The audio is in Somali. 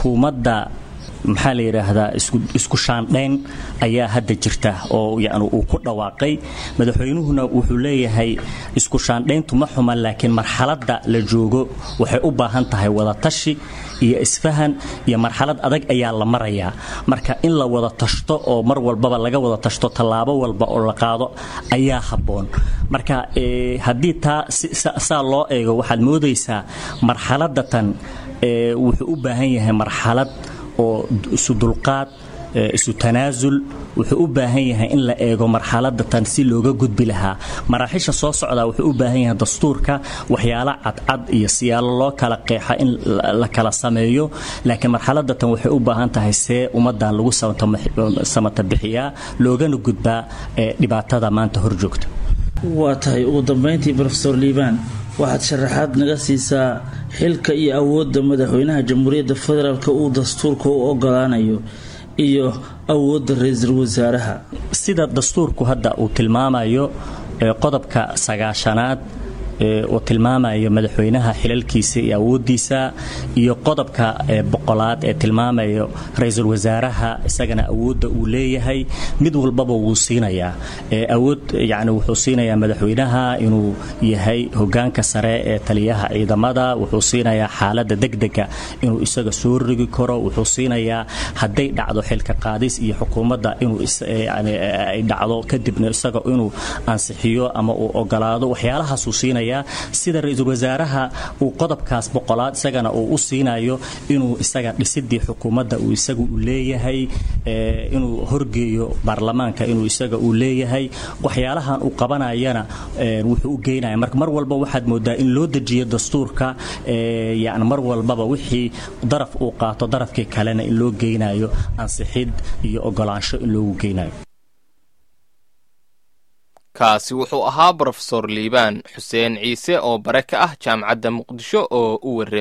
xukuumadda maxaa la yidhaahdaa isku shaandhayn ayaa hadda jirta oo yani uu ku dhawaaqay madaxweynuhuna wuxuu leeyahay isku shaandhayntu ma xuma laakiin marxaladda la joogo waxay u baahan tahay wadatashi iyo isfahan iyo marxalad adag ayaa la marayaa marka in la wada tashto oo mar walbaba laga wada tashto tallaabo walba oo la qaado ayaa habboon marka haddii taa saa loo eego waxaad moodaysaa marxaladda tan wuxuu u baahan yahay marxalad oo isu dulqaad isu tanaasul wuxuu u baahan yahay in la eego marxaladda tan si looga gudbi lahaa maraaxiisha soo socdaa wuxuu u baahan yahay dastuurka waxyaalo cadcad iyo siyaalo loo kala qeexa in la kala sameeyo laakiin marxaladda tan waxay u baahan tahay see ummadan lagu samata bixiyaa loogana gudbaa dhibaatada maanta hor joogta waa tahay ugu dambayntii rofesor liibaan waxaad sharaxaad naga siisaa xilka iyo awoodda madaxweynaha jamhuuriyadda federaalk uu dastuurka u ogolaanayo iyo awoodda ra-iisul wasaaraha sida dastuurku hadda uu tilmaamayo qodobka sagaashanaad oo tilmaamaya madaxweynaha xilalkiisa iyo awoodiisa iyo qodobka boqolaad ee tilmaamayo ra-iisul wasaaraha isagana awoodda uu leeyahay mid walbaba wuu siinayaa awood yani wuxuu siinayaa madaxweynaha inuu yahay hogaanka sare ee taliyaha ciidamada wuxuu siinayaa xaalada degdega inuu isaga soo rogi karo wuxuu siinayaa hadday dhacdo xilka qaadis iyo xukuumadda inuu ay dhacdo kadibna isaga inuu ansixiyo ama uu ogolaado waxyaalahaasuu siinaya sida ra-iisul wasaaraha uu qodobkaas boqolaad isagana uu u siinayo inuu isaga dhisidii xukuumadda uu isaga u leeyahay inuu horgeeyo baarlamaanka inuu isaga uu leeyahay waxyaalahan uu qabanayana wuxuu u geynaya marka mar walba waxaad moodaa in loo dejiyo dastuurka yani mar walbaba wixii daraf uu qaato darafkii kalena in loo geynayo ansixid iyo ogolaansho in loogu geynayo kaasi wuxuu ahaa brofesor liibaan xuseen ciise oo bare ka ah jaamacadda muqdisho oo u warramay